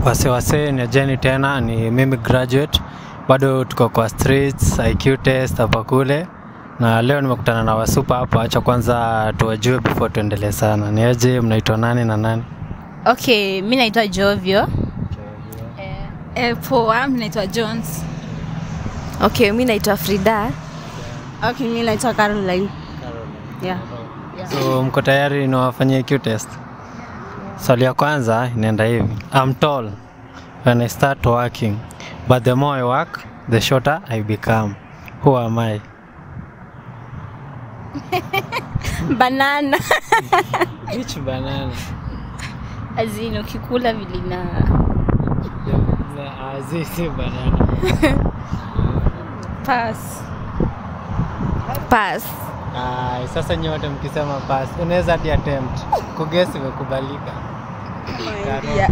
Wase wase ni Jenny tena, ni mimi graduate, bado tuko kwa streets, IQ test hapa kule, na leo nimekutana na wasupa hapa. Acha kwanza tuwajue before tuendelee sana. Ni aje, mnaitwa nani na nani? Okay, mi naitwa Jovio. Eh, poa, mi naitwa Jones. Okay, mi naitwa Frida. Okay, mi naitwa Caroline. Yeah. So mko tayari niwafanyie IQ test? Swali ya kwanza inaenda hivi. I'm tall when I start working, but the more I work, the shorter I become. Who am I? Banana. Which banana? Azini ukikula vilina Azizi banana. Pass. Pass. Ay, sasa nyote mkisema pass, unaweza hadi attempt. Kugesi imekubalika. Yeah.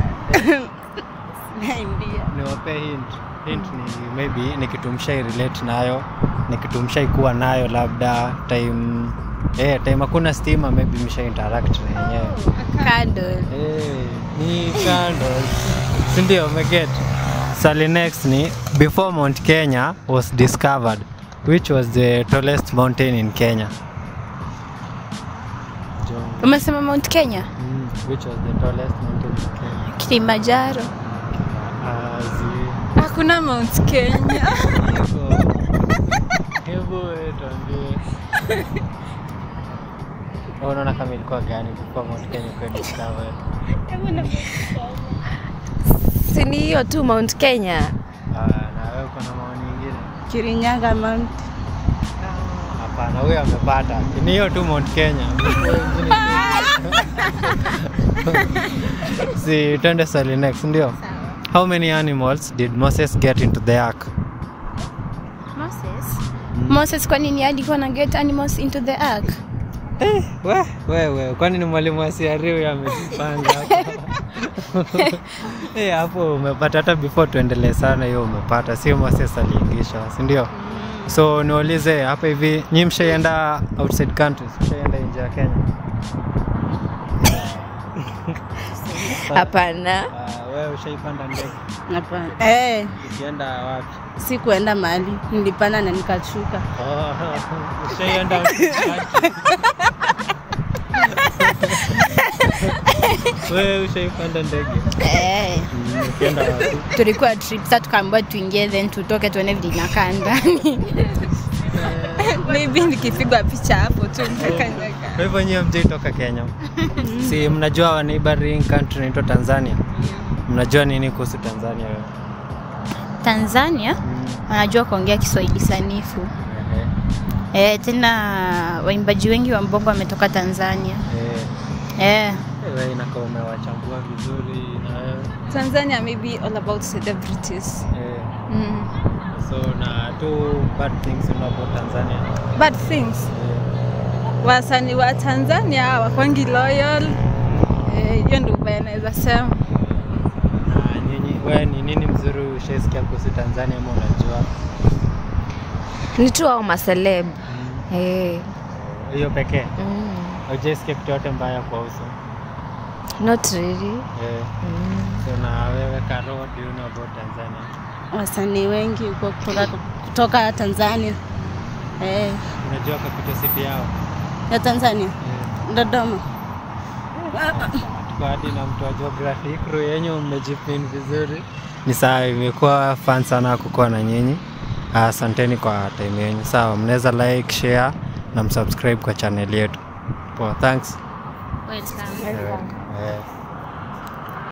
Niwape hint. Hint ni maybe ni kitu mshai relate nayo, ni kitu mshai kuwa nayo labda time eh, time hakuna stima maybe mshai interact na yenyewe. candle. Eh, ni candles. Si ndio umeget? Swali next ni before Mount Kenya was discovered, which was the tallest mountain in Kenya? John. Umesema Mount Kenya? Mm, which was the tallest mountain in Kenya? Kilimanjaro. Azi. Hakuna Mount Kenya. Hivyo. Hebu wewe tuambie. Wewe Unaona kama ilikuwa gani before Mount Kenya kuwa discovered? Si ni hiyo tu Mount Kenya. Ah, na wewe uko na maoni nyingine? Kirinyaga Mount. Hapana, huyo amepata. Ni hiyo tu Mount Kenya. si twende swali next, ndio? How many animals did Moses get into the ark? Moses. Moses kwa nini alikuwa na get animals into the ark? We, wewe, kwani ni mwalimu wa CRE huyo amejipanga hapo? Eh, hapo umepata hata before tuendelee sana hiyo umepata, sio Moses aliingisha, si ndio? So niulize hapa hivi, nyi mshaienda outside countries, mshaienda nje ya Kenya? Hapana. Ah, wewe ushaipanda ndege? Hapana. Eh, Ukienda wapi? sikuenda mahali. Nilipanda na nikashuka. Oh, ushaienda outside countries? Wewe ushaipanda ndege? Eh. Mm, Ukienda wapi? Tulikuwa trip sasa tukaambiwa tuingie then tutoke tuone vile inakaa ndani. Maybe nikipigwa picha hapo tu nitakanyaga. Kwa hivyo nyie mjaitoka Kenya, si mnajua wa neighboring country inaitwa Tanzania? Mnajua nini kuhusu Tanzania wewe? Tanzania wanajua kuongea Kiswahili sanifu. Ehe, Eh, tena waimbaji wengi wa mbongo wametoka Tanzania. eh, Eh. wewe inakaa umewachambua vizuri na wewe Tanzania maybe all about celebrities. eh, Mm. so na two bad things you know about Tanzania. Bad things. Eh, Wasanii wa Tanzania wakwangi loyal. Eh, hiyo ndio ubaya naweza sema. na nyinyi wewe ni nini mzuri ushaisikia kuhusu Tanzania ama unajua? Ni tu hao maceleb. Mm, Eh. Hiyo pekee. Mm. Hujaisikia kitu yote mbaya kuhusu? Not really. Eh, Mm. so na wewe Karo, what do you know about Tanzania? Wasanii wengi huko kutoka, kutoka Tanzania. Eh, Unajua capital city yao? ya Tanzania. Eh. Dodoma. Tuko hadi na mtu wa geography crew yenyu mmejipin vizuri. Ni sawa, imekuwa fun sana kukuwa na nyinyi. Asanteni kwa time yenyu. Sawa, mnaweza like, share na msubscribe kwa channel yetu. Poa, thanks. Welcome. Eh, eh.